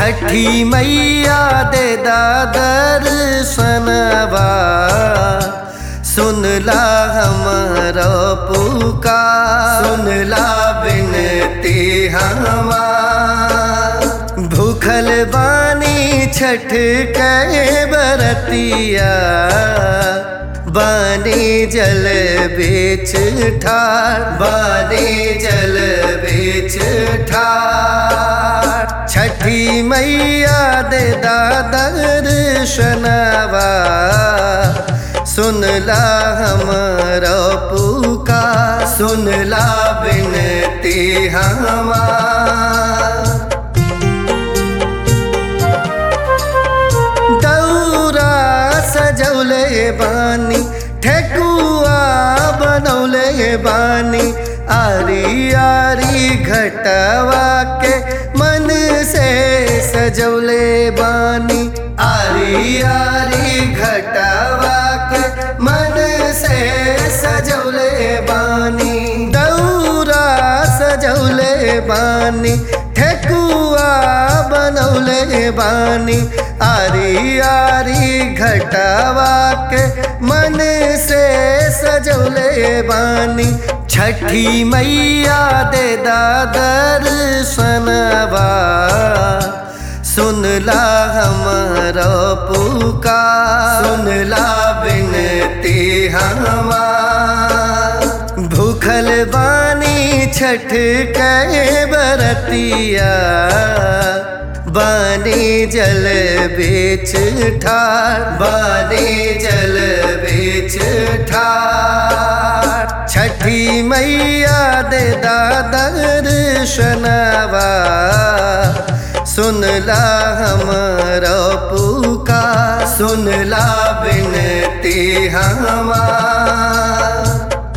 छठी मैया दे दर्शनवा सुनला हमारा पुकार सुनला बिनती हमार भूखल बानी छठ के बरतिया बानी जल बेच ठार बानी जल बेच ठार छठी मैया दे दर्शनवा सुनला हमारा पुकार सुनला बिनती हमार दौरा सजौले बानी ठेकुआ बनौले बानी आरी आरी घटवा के मन से सजौले बानी आरी आरी घटवा के मन से सजौले बानी दौरा सजौले बानी ठेकुआ बनौले बानी आरी आरी घटवा के मन से सजौले बानी छठी मैया दे दर्शनवा सुनला हमारा पुकार सुनला बिनती हमार भूखल बानी छठ के बरतिया बानी जल बेच ठार बानी जल बेच ठार छठी मैया दे दर्शनवा सुनला हमारा पुकार सुनला बिनती हमार